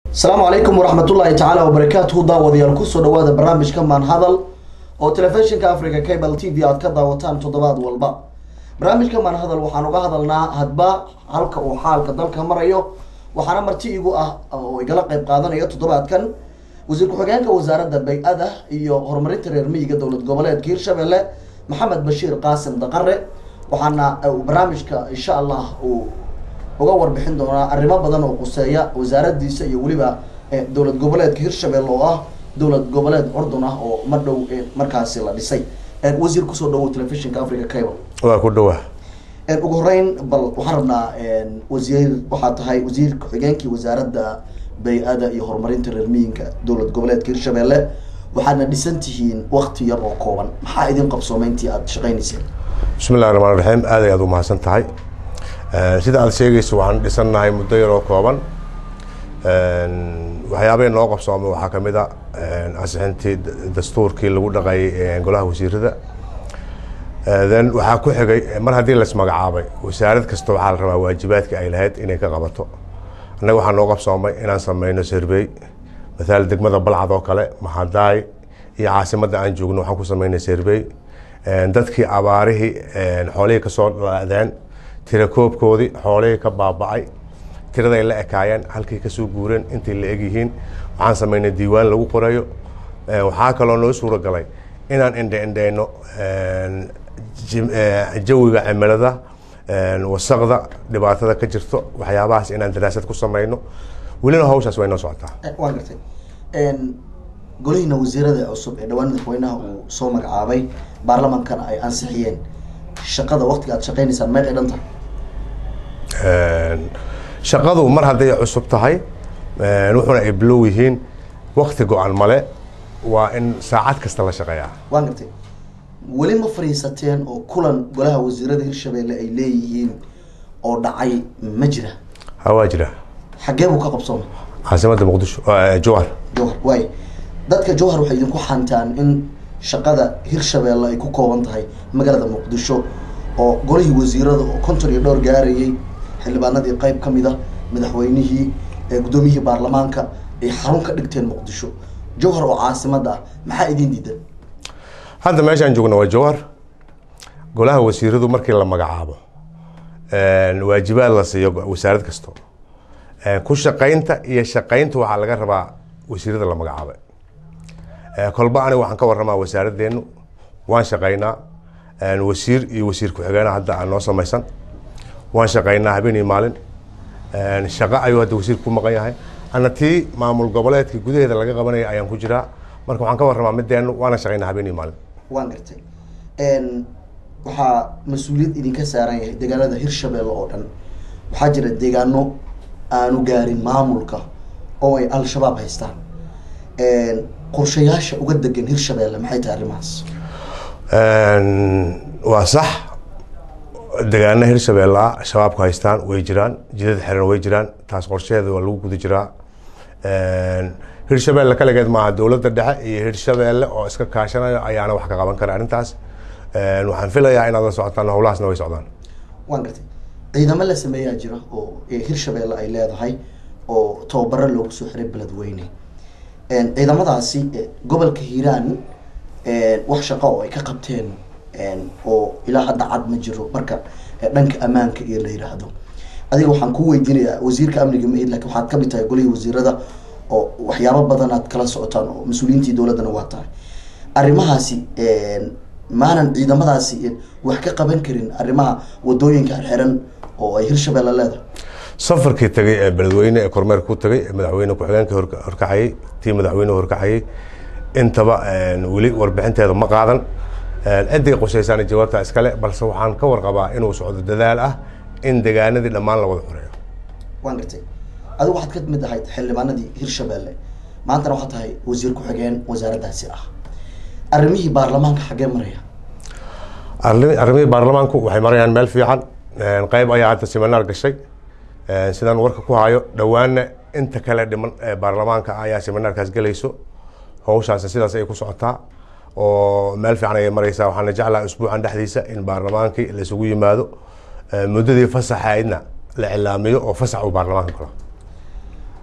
asalaamu calaykum waraxmatullaahi tacaala wabarakaatuhu daawadayaal kusoo dhawaada barnaamijka maanhadal oo telefishinka africa cable t v aad ka daawataan toddobaad walba barnaamijka maanhadal waxaan uga hadalnaa hadba halka uu xaalka dalka marayo waxaana marti igu ah oo igala qeyb qaadanayo toddobaadkan wasiir ku-xigeenka wasaaradda bay-ada iyo horumarinta reer miyiga dowlad goboleedka hirshabelle maxamed bashiir qaasim daqare waxaana barnaamijka insha allah uu uga warbixin doonaa arrimo badan oo quseeya wasaaradiisa iyo weliba dowlad goboleedka hirshabelle oo ah dowlad goboleed curdun ah oo mar dhow markaasi la dhisay wasiir kusoo dhawow telefishinka africa cable waa ku dhawa ugu horeyn bal waxaan rabnaa wasiir waxaa tahay wasiir ku-xigeenkii wasaaradda bay-ada iyo horumarinta reer miyinka dowlad goboleedka hirshabelle waxaadna dhisan tihiin wakti yar oo kooban maxaa idin qabsoomeyntii aada shaqeyneyseen bismi illahi raxmaan raxiim aad ay aad u mahadsan tahay sida aad sheegayso waxaan dhisannahay muddo yar oo kooban waxyaabahii noo qabsoomay waxaa kamid a ansixintii dastuurkii lagu dhaqayay golaha wasiirada then waxaa ku xigay mar haddii laismagacaabay wasaarad kasta waxaa la rabaa waajibaadka ay lahayd inay ka qabato annaga waxaa noo qabsoomay inaan sameyno survey mathaal degmada balcad oo kale mahadaay iyo caasimadda aan joogno waxaan ku sameynay survey dadkii abaarihii xoolihii kasoo dhaadeen tirakoobkoodii xoolihii ka baaba-ay tiraday la ekaayeen halkii kasoo guureen intay la egyihiin waxaan sameynay diiwaan lagu qorayo waxaa kaloo noo suura galay inaan indhe indheyno jawiga cimilada wasaqda dhibaatada ka jirto waxyaabahaas inaan daraasad ku sameyno welina hawshaas way noo socotaa waa gartay golihiina wasiirada cusub ee dhawaan madaxweynaha uu soo magacaabay baarlamankana ay ansixiyeen shaqada waktiga aad shaqeyneysaan meeqay dhan tahay shaqadu mar hadday cusub tahay wuxuuna ay bilow yihiin wakti go-an male waa in saacad kasta la shaqeeyaa waan gartay weli ma fadhiisateen oo kulan golaha wasiirada hirshabelle ay leeyihiin oo dhacay ma jira ha waa jira xaggee buu ka qabsoomay caasimadda muqdisho jowhar jowhar waay dadka jowhar waxay idinku xantaan in shaqada hirshabelle ay ku kooban tahay magaalada muqdisho oo golihii wasiirada oo konton iyo dhowr gaarayay xildhibaanadii qeyb ka mid a madaxweynihii guddoomiyihii baarlamaanka ay xarun ka dhigteen muqdisho jowhar oo caasimada ah maxaa idin diidan hadda meeshaan joogna waa jowhar golaha wasiiradu markii la magacaabo waajibaad la siiyo wasaarad kasto ku shaqaynta iyo shaqaynta waxaa laga rabaa wasiirada la magacaabay kolba aniga waxaan ka waramaa wasaaradeenu waan shaqaynaa wasiir iyo wasiir ku-xigeena hadda aan noo samaysan waan shaqaynaa habeen iyo maalin shaqo ayuu hadda wasiir ku maqan yahay ana tii maamul goboleedka gudaheeda laga qabanaya ayaan ku jiraa marka waxaan ka waramaa mideenu waana shaqaynaa habeen iyo maalin waan gartay waxaa mas-uuliyad idinka saaran yahay deegaanada hirshabelle oo dhan waxaa jira deegaano aanu gaarin maamulka oo ay al-shabaab haystaan qorshayaasha uga degan hirshabelle maxay tahay arrimahaas waa sax degaana hirshabelle shabaabku haystaan way jiraan jidad xiran way jiraan taas qorsheheeda waa lagu guda jiraa hirshabelle kaligeed maaha dowladda dhexe iyo hirshabelle oo iska kaashanayo ayaana wax ka qaban kara arrintaas waxaan filayaa inaad la socotaan howlahaasna way socdaan waan gartay ciidamo la sameeyaa jira oo hirshabelle ay leedahay oo tababaro loogu soo xiray beledweyne ciidamadaasi gobolka hiiraan wax shaqo oo ay ka qabteen oo ilaa hadda cad ma jiro marka dhanka ammaanka iyo la yiraahdo adiga waxaan ku weydiinayaa wasiirka amniga ma lakin waxaad kamid tahay golihii wasiirada oo waxyaabo badan aad kala socotaan oo mas-uuliyiintii dowladdana waa tahay arrimahaasi maanan ciidamadaasi wax ka qaban karin arrimaha wadooyinka xiran oo ay hirshabelle leedahay safarkii tagay ee beledweyne ee kormeerka ku tagay madaxweyne ku-xigeenka horkacayay tii madaxweyne horkacayay intaba weli warbixinteeda ma qaadan ciday qushaysaana jawaabta iskale balse waxaan ka warqabaa inuu socdo dadaal ah in degaanadii dhammaan la wada xoreeyo waan gartay adigu waxaad ka mid ahayd xildhibaanadii hirshabelle maantana waxaad tahay wasiir ku-xigeen wasaaraddaasi ah arrimihii baarlamaanka xaggee maraya arrimihii baarlamaanku waxay marayaan meel fiican qeyb ayaa hadda siminaar gashay sidaan warka ku hayo dhowaana inta kale dhiman baarlamaanka ayaa siminaarkaas gelayso hawshaas sidaas ay ku socotaa oo meel fiican ayay mareysaa waxaana jeclaha usbuucan dhexdiisa in baarlamaankii laisugu yimaado muddadii fasaxaydna la cilaamiyo oo fasax uu baarlamaanka galo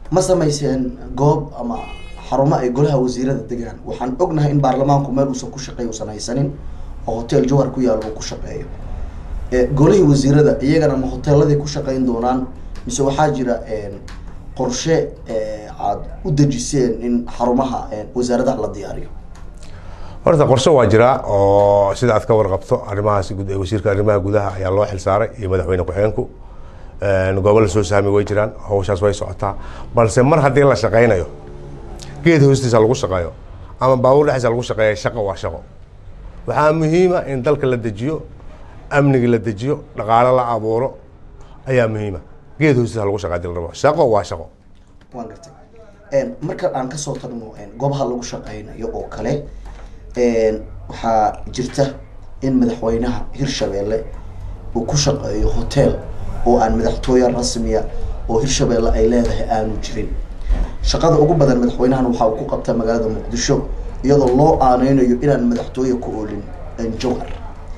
ma samayseen goob ama xarumo ay golaha wasiirada degaan waxaan ognahay in baarlamaanku meel uusan ku shaqeey uusan haysanin oo hotel jawhar ku yaalo uu ku shaqeeyo golihii wasiirada iyagana ma hoteeladay ku shaqeyn doonaan mise waxaa jira qorshe aad u dejiseen in xarumaha wasaaradaha la diyaariyo horta qorshe waa jiraa oo sida aad ka warqabto arrimahaas wasiirka arrimaha gudaha ayaa loo xilsaaray iyo madaxweyne ku-xigeenku gobolla soo saami way jiraan hawshaas way socotaa balse mar haddii la shaqaynayo geed hoostiisa lagu shaqeeyo ama baabuur dhexdiisa lagu shaqeeya shaqo waa shaqo waxaa muhiima in dalka la dejiyo amniga la dejiyo dhaqaalo la abuuro ayaa muhiima geed hoostiisa lagu shaqeeya hadii la rabo shaqo waa shaqo waan gartay marka aan kasoo tagno goobaha lagu shaqeynayo oo kale waxaa jirta in madaxweynaha hirshabeelle uu ku shaqeeyo hotel oo aan madaxtooye rasmiya oo hirshabeelle ay leedahay aanu jirin shaqada ugu badan madaxweynahan waxa uu ku qabtaa magaalada muqdisho iyadoo loo aaneynayo inaan madaxtooye ku oolin jawhar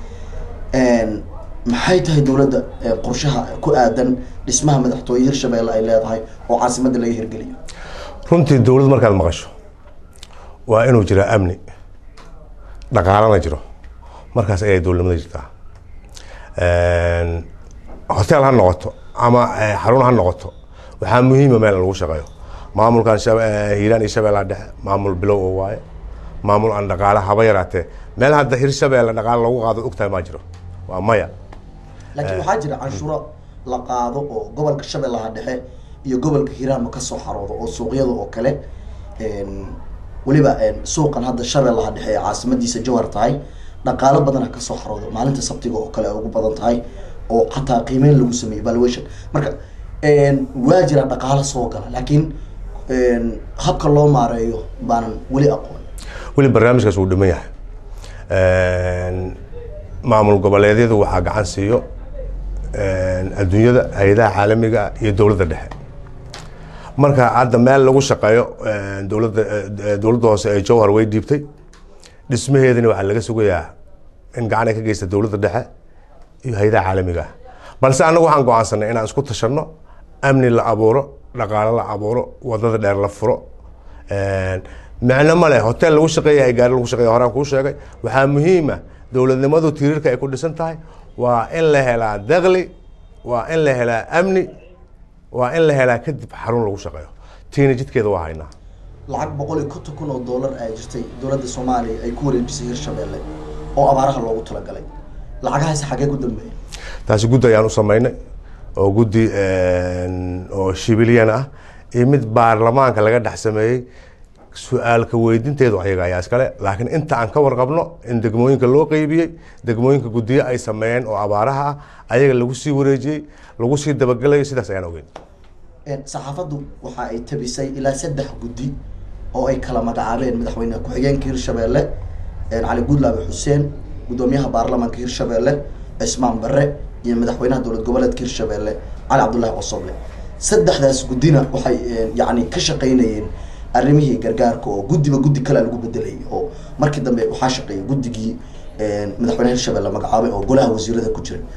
maxay tahay dowladda qorshaha ku aadan dhismaha madaxtooye hirshabeelle ay leedahay oo caasimadda laga hirgeliyo runtii dowlad markaad maqasho waa inuu jiraa amni dhaqaalana jiro markaas ayay dowladnimada jirtaa hotel ha noqoto ama xarun ha noqoto waxaa muhiima meel lagu shaqeeyo maamulkan hiiraan iyo shabeellaha dhexe maamul bilow oo waaye maamul aan dhaqaale haba yaraatee meel hadda hirshabeelle dhaqaale lagu qaado ogtahay maa jiro waa maya laakiin waxaa jira canshuuro la qaado oo gobolka shabeellaha dhexe iyo gobolka hiiraanba kasoo xaroodo oo suuqyada oo kale weliba suuqan hadda shabeellaha dhexe ee caasimadiisa jawhar tahay dhaqaalo badana kasoo xaroodo maalinta sabtiga oo kale ay ugu badan tahay oo xataa qiimeyn lagu sameeyey valuation marka waa jira dhaqaalo soo gala laakiin habka loo maareeyo baanan weli aqoon weli barnaamijkaas wuu dhiman yahay maamul goboleedyadu waxaa gacan siiyo adduunyada hay-adaha caalamiga iyo dowladda dhexe marka hadda meel lagu shaqeeyo dowladda dowladda hoose ee jowhar way dhiibtay dhismaheedana waxaa laga sugayaa in gacan ay ka geysta dowladda dhexe iyo hay-adaha caalamiga ah balse annagu waxaan go-aansanay inaan isku tashanno amni la abuuro dhaqaalo la abuuro wadada dheer la furo micno ma leh hotel lagu shaqeeyahay gaari lagu shaqeeya horaan kuu sheegay waxaa muhiima dowladnimadu tirirka ay ku dhisan tahay waa in la helaa dakli waa in la helaa amni waa in la helaa kadib xarun lagu shaqeeyo tiina jidkeeda waa haynaa lacag boqol iyo konton kun oo dollar ay jirtay dowladda soomaaliya ay ku wareejisay hirshabeelle oo abaaraha loogu talagalay lacagahaasi xaggee ku dambeeyay taasi guddi ayaan u samaynay oo guddi oo shibilyan ah iyo mid baarlamaanka laga dhex sameeyey su-aalka weydinteedu ayaga ayaa iskale laakiin inta aan ka warqabno in degmooyinka loo qeybiyey degmooyinka guddiyo ay sameeyeen oo abaaraha ah ayaga lagu sii wareejiyey lagu sii dabagelayo sidaas ayaan ogeyn saxaafaddu waxa ay tabisay ilaa saddex guddi oo ay kala magacaabeen madaxweyne ku-xigeenka hirshabeelle cali gudlaabe xuseen guddoomiyaha baarlamaanka hirshabeelle cismaan barre iyo madaxweynaha dowlad goboleedka hirshabeelle cali cabdullaahi qosoble saddexdaas guddina waxay yacni ka shaqeynayeen arrimihii gargaarka oo guddiba guddi kalea lagu bedelayay oo markii dambe waxaa shaqeeyay guddigii madaxweynaha hirshabeelle magacaabay oo golaha wasiirada ku jiray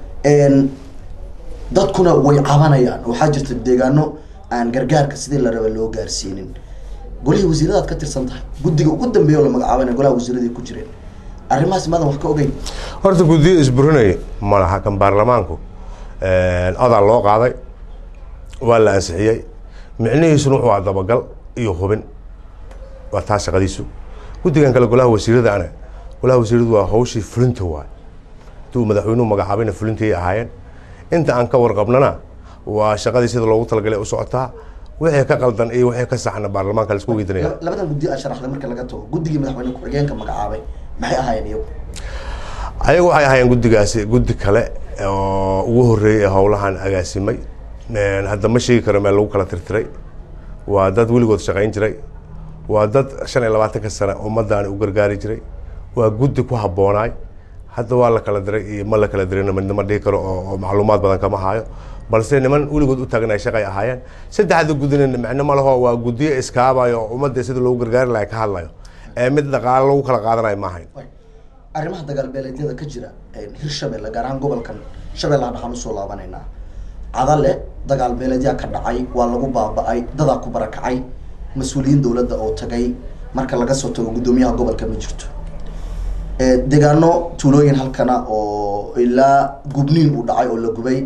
dadkuna way cabanayaan waxaa jirta deegaano aan gargaarka sidii la raba loo gaarsiinin golihii wasiiradaad ka tirsan tahay guddiga ugu dambeeya oo la magacaabayna golaha wasiiraday ku jireen arrimahaas maadan wax ka ogeyn horta guddiyo isburinaya ma laha kan baarlamaanku odaa loo qaaday waa la ansixiyey micnihiisuna wuxuu aa dabagal iyo hubin waa taa shaqadiisu guddigan kale golaha wasiirada ana golaha wasiiradu waa hawshii fulinta waay intuu madaxweynuhu magacaabayna fulintay ahaayeen inta aan ka warqabnana waa shaqadii sida loogu talagalay u socotaa wixii ka qaldan iyo wixii ka saxna baarlamaanka la isku weydiinaya labadan guddi aa sharaxday marka laga tago guddigii madaxweyne ku-xigeenka magacaabay maxay ahaayeen iyagu ayagu waxay ahaayeen guddigaasi guddi kale oo ugu horreeyey ee howlahan agaasimay hadda ma sheegi karo meel lagu kala tirtiray waa dad weligood shaqayn jiray waa dad shan iyo labaatanka sane ummaddaani u gargaari jiray waa guddi ku habboonaay hadda waa la kala diray iyo ma la kala dirayna midnama dhihi karo oo macluumaad badan kama hayo balse niman weligood u taagan ay shaqay ahaayeen saddexda guddina micno ma laho waa guddiyo iskaabayo oo ummadda sida loogu gargaari lahay ka hadlayo ee mid dhaqaalo lagu kala qaadanayo ma ahayn arrimaha dagaalbeeleedyada ka jira hirshabelle gaar ahaan gobolkan shabeellaha dhaxaan usoo laabanaynaa cadale dagaal beeleedyaa ka dhacay waa lagu baaba-ay dadaa ku barakacay mas-uuliyiin dowladda oo tagay marka laga soo tago guddoomiyaha gobolka ma jirto deegaano tuulooyin halkana oo ilaa gubniin uu dhacay oo la gubay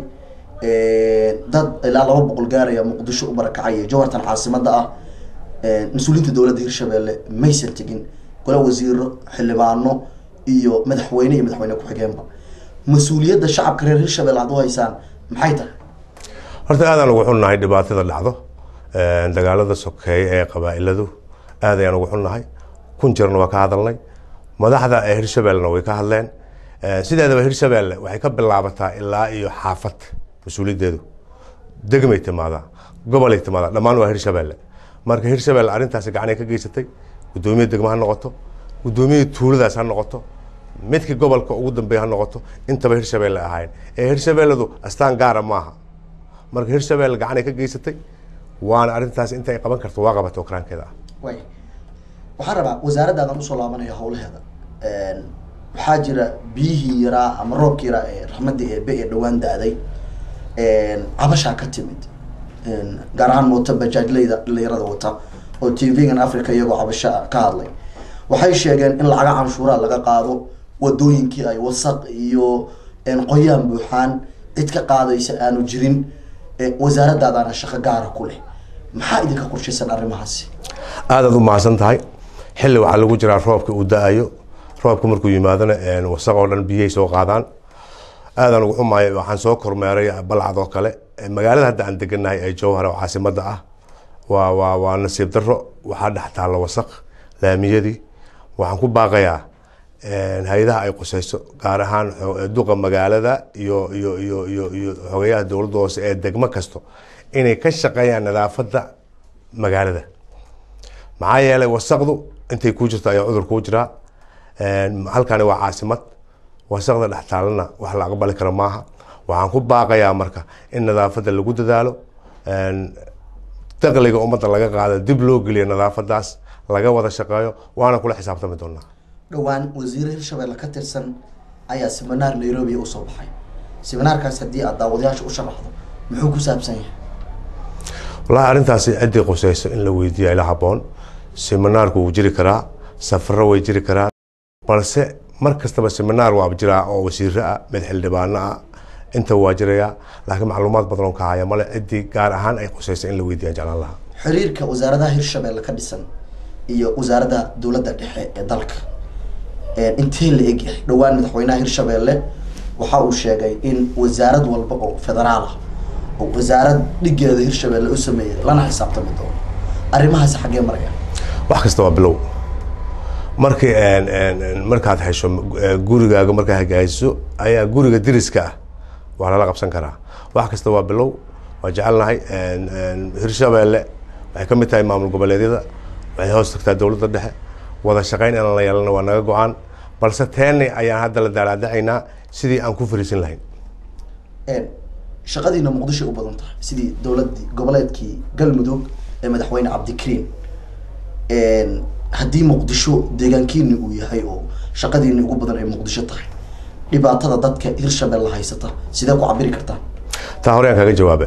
dad ilaa laba boqol gaaraya muqdisho u barakacay jawartan caasimada ah mas-uuliyiinta dowladda hirshabelle maysan tegin gola wasiiro xildhibaano iyo madaxweyne iyo madaxweyne ku-xigeenba mas-uuliyadda shacabka reer hirshabelle had u haysaan maxay tahay horta aadaan ugu xunnahay dhibaatada dhacdo dagaalada sokeeye ee qabaa-iladu aad ayaan ugu xunnahay kun jirna waa ka hadalnay madaxda ee hirshabellena way ka hadleen sideedaba hirshabelle waxay ka bilaabataa ilaa iyo xaafad mas-uuliyaddeedu degmay timaadaa gobolay timaadaa dhammaan waa hirshabelle marka hirshabelle arrintaasi gacanay ka geysatay guddoomiya degmo ha noqoto guddoomiya tuuladaas ha noqoto midkii gobolka ugu dambeeya ha noqoto intaba hirshabelle ahayn ee hirshabelladu astaan gaara maaha marka hirshabelle gacanay ka geysatay waana arrintaas inta ay qaban karto waa qabata okraankeeda ah way waxaan rabaa wasaaradaadan usoo laabanaya hawlaheeda waxaa jira biyihii yaraa ama roobkii yaraa ee raxmadii eebe ee dhawaan da-day cabashaa ka timid gaar ahaan moota bajaajleyda dhalinyarada wata oo t v-gan africa iyagoo cabasha ka hadlay waxay sheegeen in lacaga canshuuraa laga qaado wadooyinkii ay wasaq iyo qoyaan buuxaan cid ka qaadaysa aanu jirin wasaaradaadaana shaqo gaara ku leh maxaa idinka qorshaysan arrimahaasi aadaad u mahadsan tahay xilli waxaa lagu jiraa roobka uu da-ayo roobka markuu yimaadona wasaq oo dhan biyay soo qaadaan aadaan ugu xumaay waxaan soo kormeeray balcad oo kale magaalada hadda aan deganahay ee jowhar oo caasimada ah waa waa waa nasiib daro waxaa dhex taalla wasaq laamiyadii waxaan ku baaqayaa hay-adaha ay quseyso gaar ahaan duqa magaalada iyo iyo iyo iyo iyo xogeyaha dowladda hoose ee degmo kasto inay ka shaqeeyaan nadaafadda magaalada maxaa yeelay wasaqdu intay ku jirto ayaa cudur kuu jiraa halkani waa caasimad wasaqda dhex taalana wax la aqbali karo maaha waxaan ku baaqayaa marka in nadaafadda lagu dadaalo daqliga ummadda laga qaado dib loo geliyo nadaafadaas laga wada shaqeeyo waana kula xisaabtami doonaa dhowaan wasiire hirshabelle ka tirsan ayaa seminaar nairobi usoo baxay seminaarkaas haddii aad daawadayaasha u sharaxdo muxuu ku saabsan yahay wallahi arrintaasi ciddii quseyso in la weydiiya ila haboon seminaarku wuu jiri karaa safaro way jiri karaan balse mar kastaba seminaar waa jiraa oo wasiiro ah mid xildhibaano ah inta waa jirayaa laakiin macluumaad badan oo ka haya male ciddii gaar ahaan ay quseyso in la weydiiya jeclaan lahaa xiriirka wasaaradaha hirshabelle ka dhisan iyo wasaaradda dowladda dhexe ee dalka intee la eg yahay dhowaan madaxweynaha hirshabelle waxa uu sheegay in wasaarad walba oo federaal ah oo wasaarad dhigeeda hirshabelle u sameeyay lana xisaabtami doono arrimahaasi xaggee maraya wax kasta waa bilow markii markaad hesho gurigaaga markaa hagaajiso ayaa guriga diriska ah waa lala qabsan karaa wax kasta waa bilow waa jecelnahay hirshabelle waxay ka mid tahay maamul goboleedyada waxay hoos tagtaa dowladda dhexe wada shaqeyn inaan la yeelana waa naga go-aan balse teeni ayaan hadda la daalaadacaynaa sidii aan ku fariisin lahayn shaqadiina muqdisho u badan tahay sidii dowladii goboleedkii galmudug ee madaxweyne cabdikariim haddii muqdisho deegaankiini uu yahay oo shaqadiini ugu badan ay muqdisho tahay dhibaatada dadka hirshabelle haysata sidee ku cabiri kartaa taa hore aan kaga jawaabe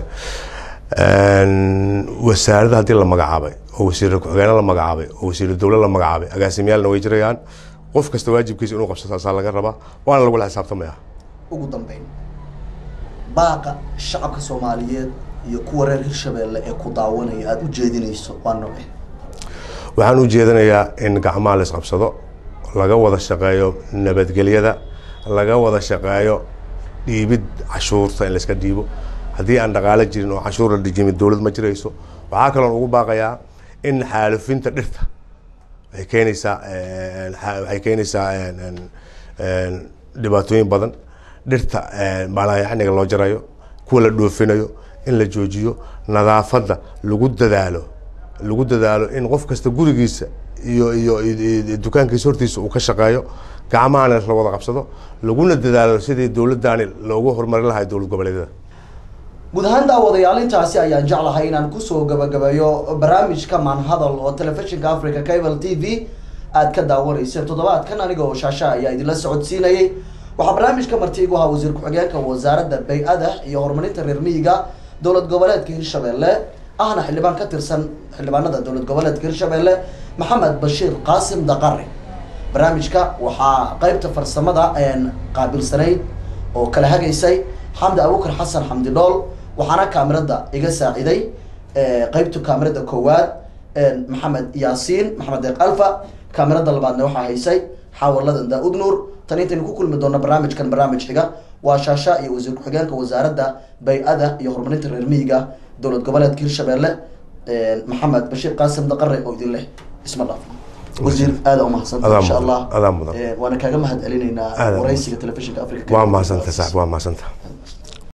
wasaaradda haddii la magacaabay oo wasiir ku-xigeena la magacaabay oo wasiir dowla la magacaabay agaasimyaalna way jirayaan qof kasta waajibkiisa inuu qabsato asaa laga rabaa waana lagula xisaabtamaya ugu dambeyn baaqa shacabka soomaaliyeed iyo kuwa reer hirshabelle ee ku daawanaya aada u jeedinayso waa noce waxaan u jeedinayaa in gacmaha la isqabsado laga wada shaqeeyo nabadgelyada laga wada shaqeeyo dhiibid cashuurta in layska dhiibo haddii aan dhaqaalo jirin oo cashuur la dhijimin dowlad ma jirayso waxaa kaloon ugu baaqayaa in xaalufinta dhirta waxay keenaysaa waxay keenaysaa dhibaatooyin badan dhirta baalayaxniga loo jarayo kuwa la dhoofinayo in la joojiyo nadaafadda lagu dadaalo lagu dadaalo in qof kasta gurigiisa iyo iyo dukaankiisa hortiisa uu ka shaqeeyo gacmahana la wada qabsado laguna dadaalo sidii dowladdaani loogu horumarin lahay dowlad goboleedyada guud ahaan daawadayaal intaasi ayaan jeclahay inaan kusoo gabagabeeyo barnaamijka maanhadal oo telefishinka africa cable t v aad ka daawanayseen toddobaadkan aniga oo shaasha ayaa idinla socodsiinayay waxaa barnaamijka marti igu ahaa wasiir ku-xigeenka wasaaradda bay-ada iyo horumarinta reer miyiga dowlad goboleedka hirshabelle ahna xildhibaan ka tirsan xildhibaanada dowlad goboleedka hirshabelle maxamed bashiir qaasim daqari barnaamijka waxaa qeybta farsamada qaabilsanayd oo kala hagaysay xamdi abukar xasan xamdi dhool waxaana kaamirada iga saaciday qeybta kaamirada koowaad maxamed yaasiin maxamed deeq alfa kaamirada labaadna waxaa haysay xaawaladan daa-ud nuur tan intaynu ku kulmi doona barnaamijkan barnaamij xiga waa shaasha iyo wasiir ku-xigeenka wasaaradda bay-ada iyo horumarinta reer miyiga dowlad goboleedka hirshabelle maxamed bashiir qaasim daqare oo idin leh isma dhaaf wasiir aada umahadsanta Adaa insha mudan, allah adaa mudan. waana kaaga mahad celinaynaa Adaa waraysiga telefishinka africa waa mahadsanta sax waa mahadsanta